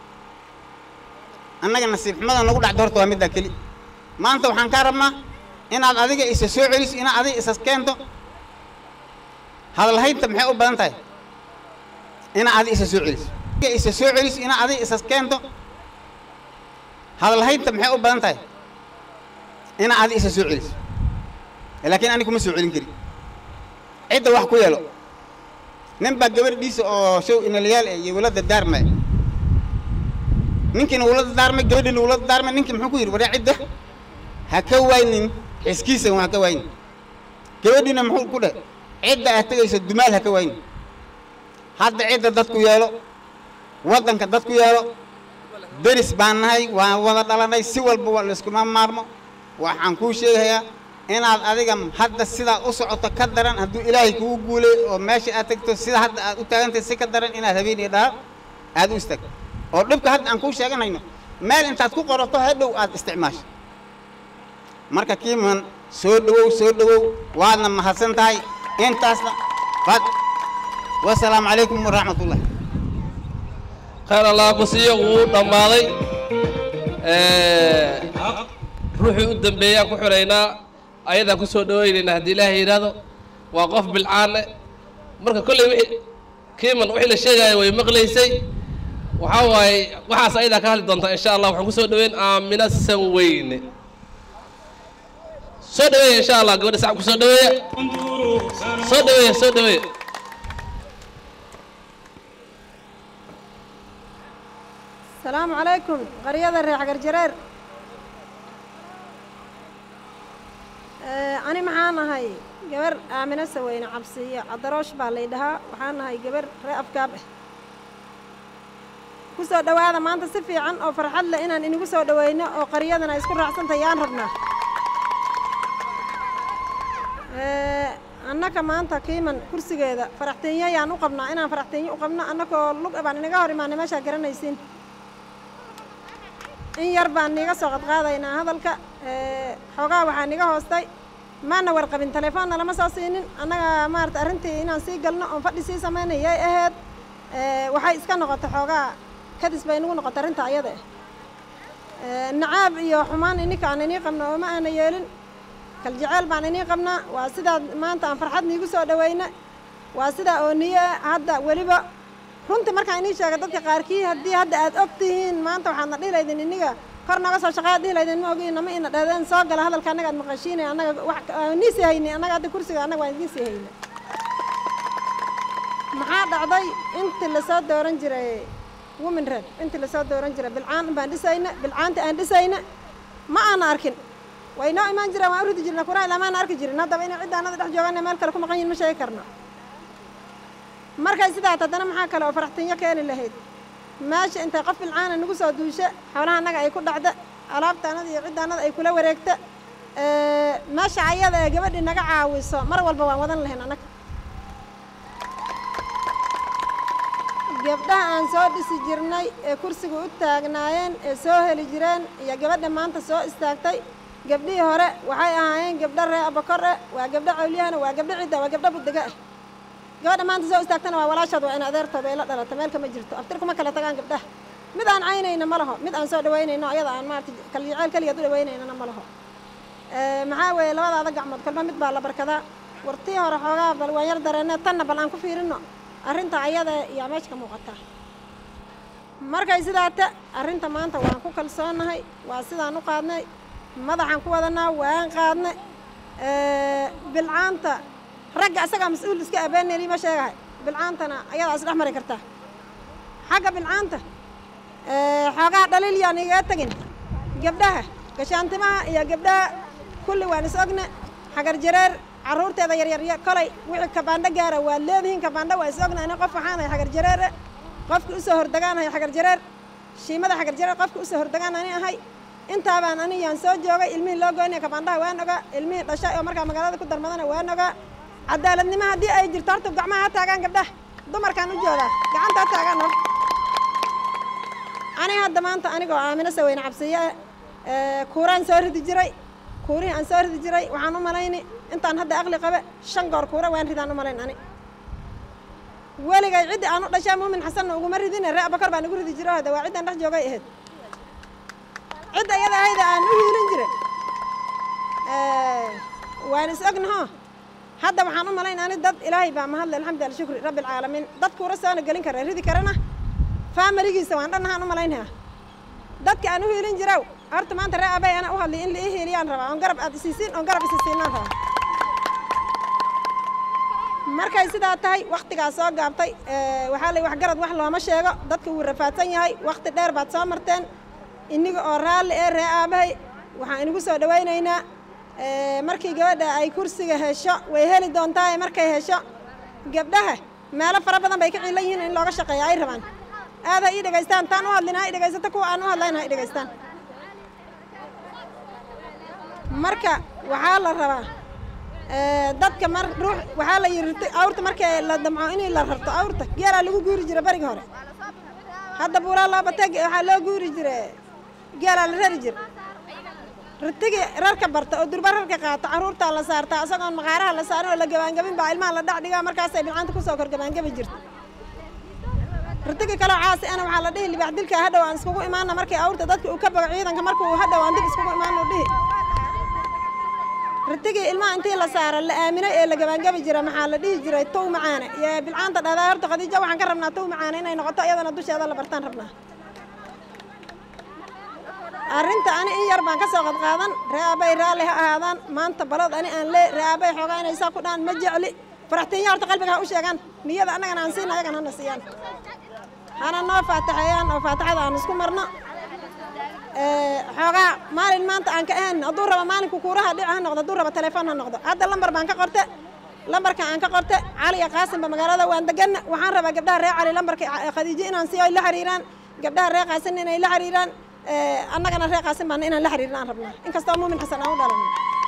annaga nasiib xumada nagu dhacdo horta waa middaa keli maanta waxaan kaa rabnaa inaad adiga isa soo celiso inaad adiga isas keento hadalhaynta maxay u badan tahay inaad adiga isa soo celiso isa soo celiso inaad adiga isas keento hadalhaynta maxay u badan tahay inaad adiga isa soo celiso laakiin aniga kuma soo celin kari cidda wax ku yeelo nin baa gabadhiisa oo show inalayaal eh iyo walada daarmay ninkiina wulada daarmay gabadhiina wulada daarmay ninkii muxuu ku yidhi waryaa cidda ha ka waynin xiskiisa ha ka waynin gabadhiina muxuu ku dheh cidda aad tegayso dumaal ha ka waynin hadda cidda dadku yeelo waddanka dadku yeelo deris baan nahay waan wada dhalanay si walba waa layskuma maarmo waxaan kuu sheegayaa inaad adiga hadda sidaa u socoto ka daran hadduu ilaahay kugu guulay oo meesha aad tegto sida hadda aad u taagantahay si ka daran inaad habeen iyo dhaar aad u istaagto oo dhibka hadda aan kuu sheeganayno meel intaad ku qorato hadhow aad isticmaasho marka kiiman soo dhowow soo dhowow waadna mahadsan tahay intaasna fad wasalaamu calaykum waraxmat ullah khayr allah ku siiyo wuu dhammaaday ruuxii u dambeeyaan ku xiraynaa ayadaan ku soo dhawaynaynaa haddii ilaahay yidhaahdo waa qof bilcaane marka kolley wixii kiiman wixii la sheegaayo way maqlaysay waxaa waaye waxaas ayadaa ka hadli doontaa insha allah waxaan ku soo dhaweyn aamina sanweyne soo dhaweeya insha allah gabadha sacab ku soo dhaweeya soo dhaweeya soo dhaweeya السلام عليكم قرية الريح قرجرير أنا معانا هاي جبر آمنة سوينا عبسية عدروش باليدها وحنا هاي جبر رأف كابه kusoo dhawaada maanta si fiican oo farxad leh inaan inigu soo dhaweyno oo qaryadana isku raacsanta yaan rabnaa annaka maanta kiiman kursigeeda faraxteenyo yaan u qabnaa inaan faraxteenyo u qabno annakoo lug baan inaga hor imaanay meeshaa garanaysiin in yar baan niiga soo qadqaadaynaa hadalka xoogaa waxaa niga hoostay maana warqabin telefoonna lama soo siinin annaga maarata arrintii inaan sii galno oon fadhi sii samaynayay ahayd waxay iska noqotay xoogaa kadis bay nagu noqotay arrinta ayada ah nacaab iyo xumaan ininka aan inii qabno oo ma aana yeelin kaljeceel baan inii qabnaa waa sidaa maanta aan farxad niigu soo dhaweyna waa sidaa oo niyo hadda weliba runtii markaan inii sheega dadka qaarkii haddii hadda aad og tihiin maanta waxaadna dhihilaydin iniga kor naga soo shaqeeya dhihi laydin ma ogiin nama ina dhahdeen soo gala hadalka annaga aad maqashiinay annaga wax nii sii hayni annaga hadda kursiga annaga waan idiin sii hayna maxaa dhacday intii lasoo dooran jiray women red intii lasoo dooran jiray bilcaan baan dhisayna bilcaanta aan dhisayna ma aana arkin way noo imaan jireen waan u ridi jirna kuraa ilamaana arki jirin haddaba inay cidda annada dhex joogaan meel kale ku maqan yihin ma sheegi karno markay sidaat haddana maxaa kale oo faraxtinyo keeni lahayd meesha intay qof bilcaana nagu soo duusha xoolaha annaga ay ku dhacda alaabta annada iyo cidda annada ay kula wareegta meesha ayada ee gabadhii naga caawiso mar walba waan wadan lahayn annaga gabdhaha aan soo dhisi jirnay ee kursiga u taagnaayeen ee soo heli jireen iyo gabadha maanta soo istaagtay gabdhihii hore waxay ahaayeen gabdho ree abakor eh waa gabdho cawliyahana waa gabdho cidda waa gabdho budega ah gabadha maanta soo istaagtana waa walaashood waa in adeertooda ay la dhalata meel kama jirto aftir kuma kala tagaan gabdhaha mid aan caynayna ma laho mid aan soo dhawaynayno ayada aan maarata kaljeceel keligeed u dhawaynaynana ma laho maxaa weeye labadaada gacmood kolba mid baa la barkadaa wartii hore xoogaa bal waan yar dareenne tanna bal aan ku fiirino arrinta ayada yaa meesha ka muuqataa markay sidaata arrinta maanta waan ku kalsoonahay waa sidaan u qaadnay madaxaan ku wadanaa waan qaadnay bilcaanta ragga asagaa mas-uul iska abeeneli ma sheegahay bilcaantana ayadaa is dhex mari kartaa xagga bilcaanta xoogaa dhaliil yaan igaga tegin gabdhaha gashaantimaha iyo gabdhaha kulli waan is ogne xagar jareer carruurteeda yaryarya kolay wixii kabaandho gaara waad leedihiin kabaandho waa is ogna ani qof waxaanahay xagar jareere qofkii usoo hordegaanahay xagar jareer shiimada xagar jareer qofkii usoo hordegaan ani ahay intaabaan ani yaan soo joogay ilmihii loo goynaya kabaandhaha waan ogaa ilmihii dhashay oo markaa magaalada ku darmadana waan ogaa cadaaladnimo haddii ay jirto horta gacmaha ha taagaan gabdhaha dumarkaan u joogaa gacanta ha taagaan hor ani hadda maanta anigoo aamino saweyne cabsiye kuuraan soo ridi jiray kuurihii aan soo ridi jiray waxaan u malayni intaan hadda aqli qabe shan goor kuura waan ridaan u malayn ani weligay ciddii aan u dhashaa muumin xasanna uguma ridine ree abakar baan igu ridi jiro hada waa ciddaan dhex joogay ahayd cidda iyada ahayda aan u hiilin jiray waan is ognaho hadda waxaan u malayn ani dad ilaahay baa mahadle alxamdu ala shukri rabbi alcaalamiin dad kuura soona gelin kara ridi karana faamiligiisa waan dhannahaan u malaynaya dadka aan u hiilin jiraw horta maanta ree abay ana u hadlay in la ii hiiliyaan rabaa oon garab aad isiisiin oon garab isisiinaan rabaa markay sidaa tahay waktigaa soo gaabtay waxaa la wax garad wax looma sheego dadka wuu rafaadsan yahay wakti dheer baad soo marteen iniga oo raalli ee ree aabahay waxaan inigu soo dhawaynaynaa markii gabadha ay kursiga hesho way heli doontaa markay hesho gabdhaha meelo fara badan bay ka ciilan yihiin in looga shaqeeya ay rabaan aad ha ii dhegaystaan taan u hadlin ha i dhegaysato kuwa aan u hadlayn ha i dhegaystaan marka waxaa la rabaa dadka mar ruux waxaa la yiri awrta markii la damco in la rarto awrta geelaa lagu guuri jira bariga hore hadda buuraa loo batay waxaa loo guuri jira geelaa la rari jira ritigi rarka barta oo durba rarka qaata carruurtaa la saartaa isagoon maqaaraha la saarin oo la gabaangabin baa ilmaha la dhac dhigaa markaasay bilcaanta kusoo kor gabaangabi jirta ritigi kaloo caasi ana waxaa la dhihi libaax dilka hadhow aan iskugu imaana markii awrta dadka uu ka bago ciidanka markuu hadhow aan dib iskugu imaano dhihi ritigii ilmaha intii la saara la aaminay ee la gabaangabi jira maxaa la dhihi jiray tow macaane iyo bilcaanta dhahdaa horta khadiijo waxaan ka rabnaa tow macaane inay noqoto iyadana dusheeda la bartaan rabnaa arrinta ani in yar baan ka soo qadqaadan ree aabay raalli ha ahaadaan maanta balod ani aan lee ree aabay xoogaa inay saa ku dhaan ma jecli faraxtiinya horta qalbiga ha u sheegaan niyada annagana aan siina ayagan hana siiyaan hana noo faataxeeyaan oo faataxada aan isku marno xoogaa maalin maanta aan ka ahayn hadduu rabo maalinku kuuraha dhic ha noqdo hadduu rabo telefoon ha noqdo hadda lambar baan ka qorte lambarka aan ka qorte cali iyo qaasimba magaalada waan deganna waxaan rabaa gabdhaha ree cali lambarka khadiijo inaan siiyo ay la xiriiraan gabdhaha ree qaasin inay la xiriiraan annagana ree qaasin baana inaan la xiriirin aan rabnaa inkastoo muumin xasan aan u dhalanno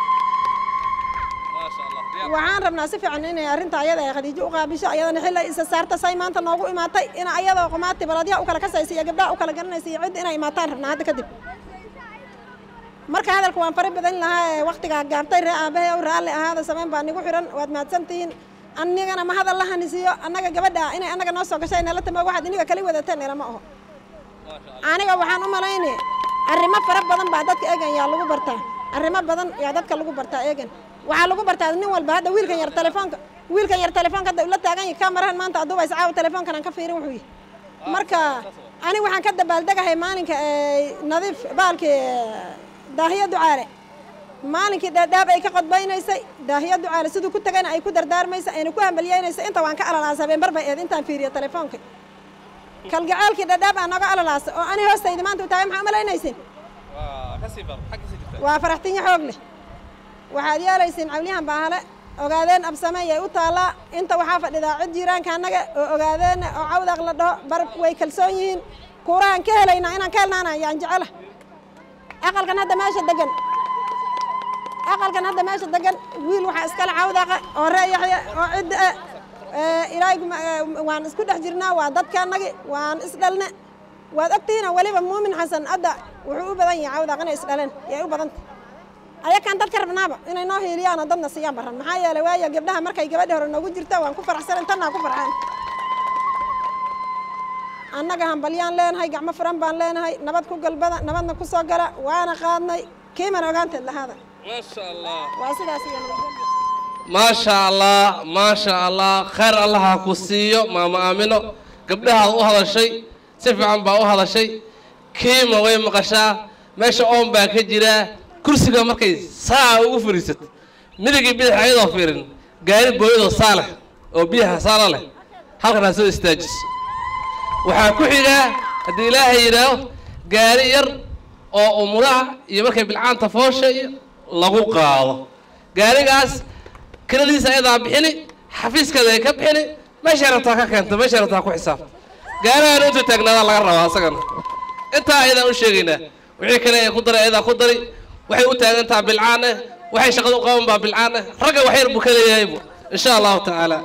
waxaan rabnaa si fiican inay arrinta ayada ay khadiijo u qaabisho ayadana xilla isa saarta say maanta noogu imaatay in ayadoo qumaati baladyaha u kala kasaysa iyo gabdhaha u kala garanaysa iyo cidda inay imaataan rabnaa hadda kadib marka hadalka waan fari badan lahaa ee waktigaa gaabtay ree aabahe ow raalli ahaada samayn baa nigu xiran waad mahadsantihiin anigana ma hadal la hanisiiyo annaga gabadha inay annaga noo soo gashay nala tamo waxaad iniga kala wadateen ilama aho aniga waxaan u malayni arrimo fara badan baa dadka eegan yaa lagu bartaa arrimo badan yaa dadka lagu bartaa eegan waxaa lagu bartaa nin walba hadda wiilkan yar telefoonka wiilkan yar telefoonka hadda ula taagan yahay kamarahan maanta aduuba iscaawa telefoonkan aan ka fiirin wuxuu yihi marka ani waxaan ka dabaaldegahay maalinka nadiif baalkii daahiya ducaale maalinkii dhaadhaab ay ka qodbaynaysay daahiya ducaale siduu ku tagayna ay ku dardaarmaysa ayna ku hambalyeynaysa inta waan ka alalaasa habeen bar bay eed intaan fiiriyo telefoonka kalgacaalkii dhaadhaab aa nooga alalaasa oo ani hoostayda maanta u taagay maxaa umalaynaysin waa faraxtinyo xoog leh waxaad yeelaysiin cawliyahan baahale ogaadeen absame yay u taallaa inta waxaa fadhidaa cid jiiraanka annaga oo ogaadeen oo cawdaq la dhaho barab way kalsoon yihiin kuurahan ka helaynaa inaan ka helnaana yaan jecela aqalkan hadda meesha degan aqalkan hadda meesha degan wiil waxaa iskale cawdaqa oo ree yaxya oo cidda ilaahay waan isku dhex jirnaa waa dadka annagi waan isdhalne waad ogtihiina weliba muumin xasan hadda wuxuu u badan yahay cawdaq inay isdhaleen yay u badanta ayakaan dadka rabnaaba inay noo hiiliyaan oo dadna siiyaan baran maxaa yeelay waayo gabdhaha markay gabadhi hore noogu jirto waan ku faraxsanan tannaa ku farxaan annaga hambalyaan leenahay gacmo furan baan leenahay nabad ku galbada nabadna ku soo gala waana qaadnay kiimana ogaanteed lahaada maasha allah waa sidaas iyo nabadgelyo maasha allah maasha allah khayr allah ha ku siiyo maama aamino gabdhahaad u hadashay si fiican baa u hadashay kiima way maqashaa meesha oon baa ka jiraa kursiga markay saa ugu fariisato midigii bidix ayadoo fiirin gaari booyadoo saa leh oo biyaha saala leh halkan ha soo istaajiso waxaa ku xigaa haddii ilaahay yidhaaho gaari yar oo umulaha iyo markay bilcaanta foosha iyo lagu qaado gaarigaas kiradiisa ayadaa bixini xafiiskeeda ay ka bixini meeshay rabtaa ka keento meeshay rabtaa ku xisaabta gaarigaan intuu taagnaadaa laga rabaa asagana intaa ayadaan u sheegaynaa wixii kale ee ku daray ayadaa ku dari waxay u taagantaha bilcaan eh waxay shaqada u qaban baa bilcaan eh ragga wax yar buu ka leeyahaybu insha allahu tacaala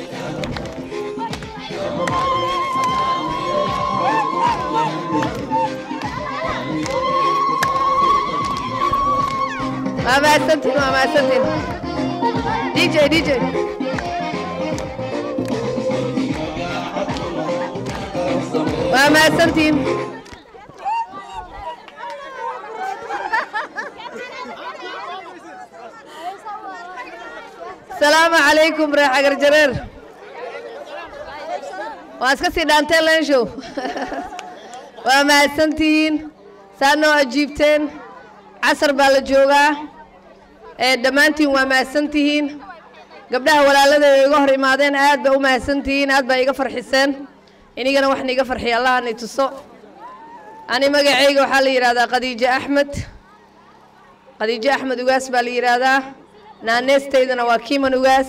waa mahadsantiin waa mahadsantiin dj dj waa mahadsantiin asalaamu calaykum reer xagar jareer waa iska sii dhaanteen leenshow waa mahadsantihiin saa noo ajiibteen casar baa la joogaa ee dhammaantiin waa mahadsantihiin gabdhaha walaalada ay iga hor imaadeen aad baa u mahadsantihiin aad baa iga farxiseen inigana waxna iga farxiya allahanay tuso ani magacayga waxaa la yidhahdaa khadiijo axmed khadiijo axmed ugaas baa la yidhaahdaa naaneestaydana waa kiiman ugaas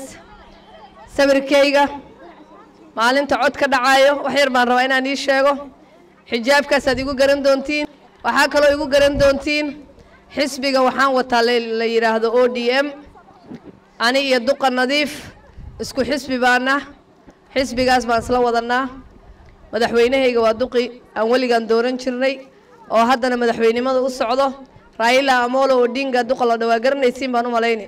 sawirkayga maalinta cod ka dhacaayo wax yar baan rabaa inaan ii sheego xijaabkaasaad igu garan doontiin waxaa kaloo igu garan doontiin xisbiga waxaan wataa la yidhaahdo o d m ani iyo duqa nadiif isku xisbi baana xisbigaas baan isla wadanaa madaxweynahayga waa duqi aan weligaan dooran jirnay oo haddana madaxweynimada u socdo raila amolo odinga duqa la dhawaa garanaysiin baan u malayni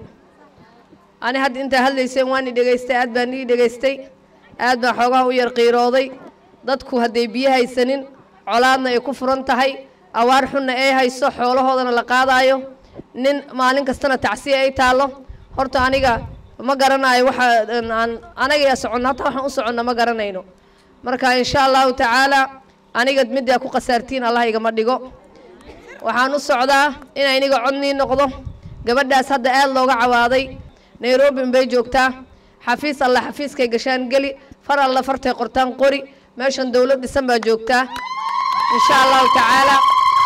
ani hadda intaa hadlayseen waan i dhegaystay aad baan ii dhegaystay aad baan xoogaha u yar qiirooday dadku hadday biyo haysanin colaadna ay ku furan tahay awaar xunna ay hayso xoolahoodana la qaadaayo nin maalin kastana tacsiya ay taallo horta aniga ma garanayo waxa aan anaga soconno hataa waxaan u soconna ma garanayno marka insha allahu tacaala aniga middaa ku khasaartiin allah igama dhigo waxaan u socdaa in iniga codnii noqdo gabadhaas hadda aad looga cawaaday nairobi unbay joogtaa xafiis alla xafiiskay gashaan geli far alla fartay qortaan qori meeshan dowlad dhisan baa joogtaa insha allahu tacaala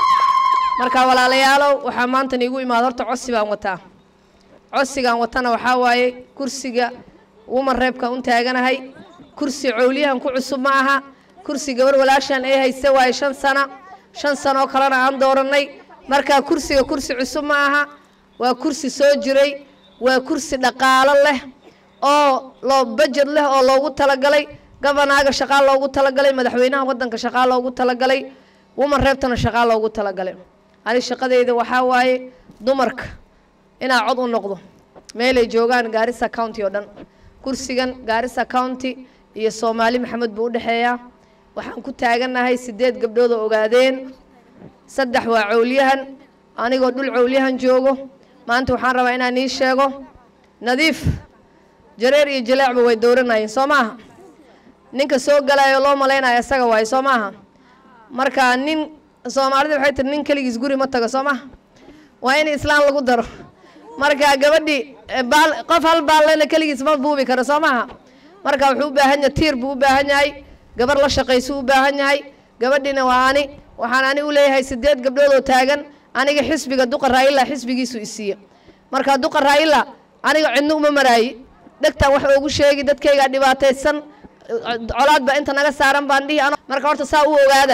marka walaalayaalow waxaa maanta niigu imaada horta codsi baan wataa codsigaan watana waxaa waaye kursiga woman reebka un taaganahay kursi cowliyahan ku cusub ma aha kursi gabar walaashaan ay hayse waaye shan sana shan sano oo kalena aan doorannay markaa kursiga kursi cusub ma aha waa kursi soo jiray waa kursi dhaqaalo leh oo loo bajed leh oo loogu talagalay gabanaaga shaqaa loogu talagalay madaxweynaha waddanka shaqaa loogu talagalay woman reebtana shaqaa loogu talagalay ani shaqadeyda waxaa waaye dumarka inaa cod u noqdo meelay joogaan gaarisa county oo dhan kursigan gaarisa county iyo soomaali maxamed buu u dhexeeyaa waxaan ku taagannahay sideed gabdhood oo ogaadeen saddex waa cowlyahan anigoo dhul cowlyahan joogo maanta waxaan rabaa inaan ii sheego nadiif jareer iyo jaleecba way dooranayeen soo maaha ninka soo galayo loo malaynayo isaga waaye soo maaha marka nin soomaalida waxay tiri nin keligiis guri ma tago soo maha waa in islaan lagu daro marka gabadhii eh, baal qof hal baallena keligiis ma buubi karo soo maha marka wuxuu u baahan yahay tiir buu u baahan yahay gabar la shaqaysu u baahan yahay gabadhiina waa ani waxaan ani u leeyahay sideed gabdhood oo taagan aniga xisbiga duqa raayila xisbigiisu isiiye marka duqa raayila aniga cidno uma maraayi dhegtaan wax oogu sheegi dadkaygaa dhibaataysan colaad baa inta naga saaran baan dhihi ano marka horta saa u ogaada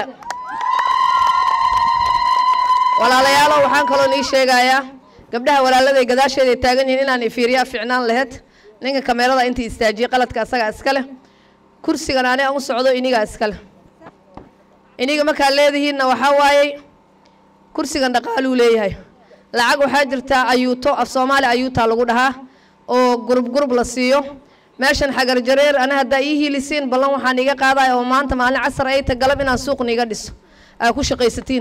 walaalayaalo waxaan kaloo nii sheegayaa gabdhaha walaaladay gadaasheeday taagan yihiin inaan ifiiriyaa ficnaan laheyd ninka kameerada intii istaajiyey qaladka asagaa iska leh kursigan ani aan u socdo inigaa iska leh iniga markaa leedihiinna waxaa waayey kursigan dhaqaaluu leeyahay lacag waxaa jirtaa ayuuto af soomaali ayuutaa lagu dhahaa oo gurub gurub la siiyo meeshan xagar jareer ana haddaa ii hiilisiin ballan waxaan iga qaadaya oo maanta maalin casar ay ta galab inaan suuq niiga dhiso aa ku shaqaysatiin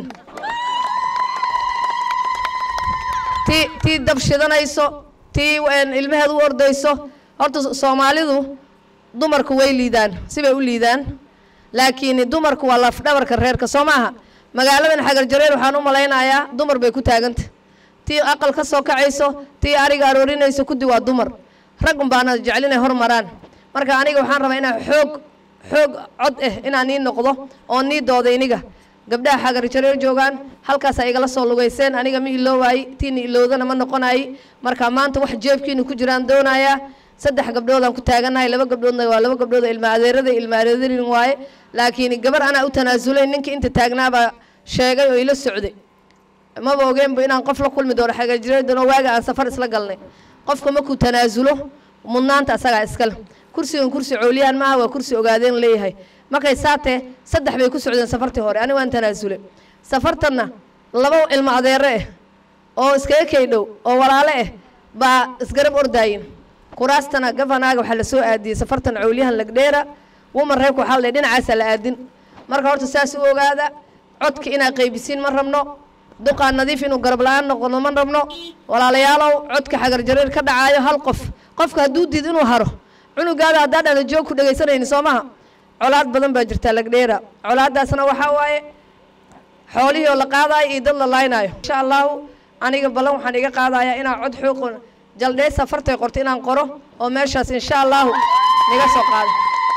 tii tii dab shidanayso tii een, ilmaheed u ordayso horta soomaalidu dumarku way liidaan sibay u liidaan laakiin dumarku waa lafdhabarka reerka soo maaha magaaladan xagar jareer waxaan u malaynayaa dumar bay ku taaganta tii aqal ka soo kacayso tii ariga aroorinayso kudi waa dumar rag un baana jecel inay hormaraan marka aniga waxaan rabaa inaan xoog xoog cod ah inaan nii noqdo oo nii dooda iniga gabdhaha xagar jareer joogaan halkaasaa igala soo lugayseen aniga ma iloowaay tiina ilowdana ma noqonaay marka maanta wax jeebkiina ku jiraan doonayaa saddex gabdhoodaan ku taaganahay laba gabdhoodna waa laba gabdhood oo ilma adeerada ilma adeerin waaye laakiin gabar anaa u tanaasulay ninka inta taagnaabaa sheegay oo ila socday maba ogeenba inaan qof la kulmi doono xagar jareer doono waaga aan safar isla galnay qofka markuu tanaasulo mudnaanta asagaa iskale kursigan kursi cooliyaan maaha waa kursi ogaadeen leeyahay markay saatee saddex bay ku socdeen safartii hore aniga waan tanaasule safartanna laba ilmo adeere ah oo iskaga kay dhow oo walaale ah baa isgarab ordaayin kuraastana gafanaaga waxaa la soo aadiyey safartan cooliyahan lagdheera woman reerka waxaa la dhinacaasaa la aadin marka horta saas u ogaada codka inaad qaybisiin ma rabno duqaa nadiif inuu garab la-aan noqono ma rabno walaalayaalow codka xagar jareer ka dhacaayo hal qof qofka hadduu diid inuu haro cunugaada haddaa dhana joog ku dhegaysanayni soo maha colaad badan baa jirtaa lagdheera colaadaasna waxaa waaye xoolihii oo la qaadaayo iyo dad la laynaayo insha allahu aniga ballan waxaan iga qaadayaa inaan cod xooqo jaldhee safartay qorto inaan qoro oo meeshaas insha allahu niga soo qaado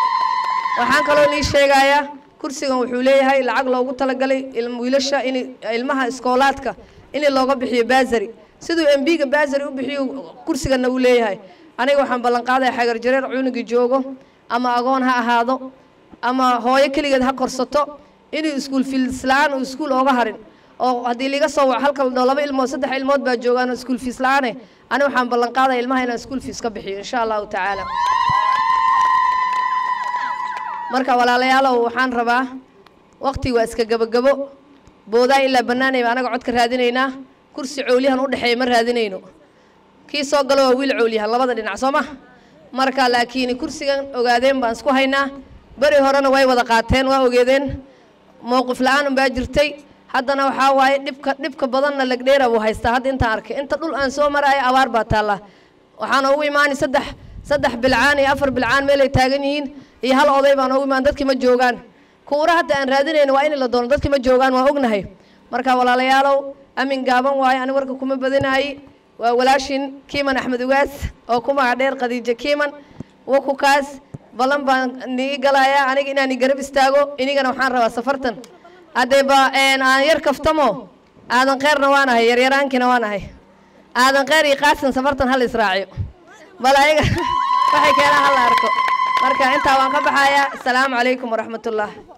waxaan kaloo nii sheegayaa kursigan wuxuu leeyahay lacag loogu talagalay ilm- wiilasha in ilmaha iskoolaadka in looga bixiyo baasari siduu embiga baasari u bixiyo kursiganna uu leeyahay aniga waxaan ballan qaadaya xagar jareer cunugii joogo ama agoon ha ahaado ama hooyo keligeed ha korsato inuu iskuul fiis la-aan uu iskuul ooga harin oo haddii liga soo wac halka dho laba ilmood saddex ilmood baa joogaan oo iskuul fiis la-aane ani waxaan ballan qaadaya ilmaha inaan iskuul fiis ka bixiyo insha allahu tacaala marka walaalayaalow waxaan rabaa waqti waa iska gabagabo boodaa ilaa bannaanayba anaga codka raadinaynaa kursi cooliyahan u dhexeeya ma raadinayno kii soo galo waa wiil cooliyahan labada dhinac soo ma marka laakiin kursigan ogaadeen baan isku haynaa beri horena way wada qaateen waa ogeedeen mowqif la-aan unbaa jirtay haddana waxaa waaye dhibka dhibka badanna lagdheera buu haystaa hadda intaan arkay inta dhul aan soo maraayo abaar baa taallaa waxaana ugu imaani saddex saddex bilcaan iyo afar bilcaan meelay taagan yihiin iyo hal oday baan ugu imaan dadkii ma joogaan kuura hadda aan raadinayno waa in la doono dadkii ma joogaan waa ognahay marka walaalayaalow amin gaaban waayo ani warka kuma badinaayi waa walaashin kiiman axmed ugaas oo ku magac dheer khadiijo kiiman wakukaas ballan baan nii galayaa aniga inaan i garab istaago inigana waxaan rabaa safartan haddee ba aan yar kaftamo aadan kheyrna waan ahay yaryaraankina waan ahay aadan kheyr iyo qaasin safartan hal israaciyo bal ayaga waxay keenaan hal la arko marka intaa waan ka baxayaa asalaamu calaykum waraxmat ullah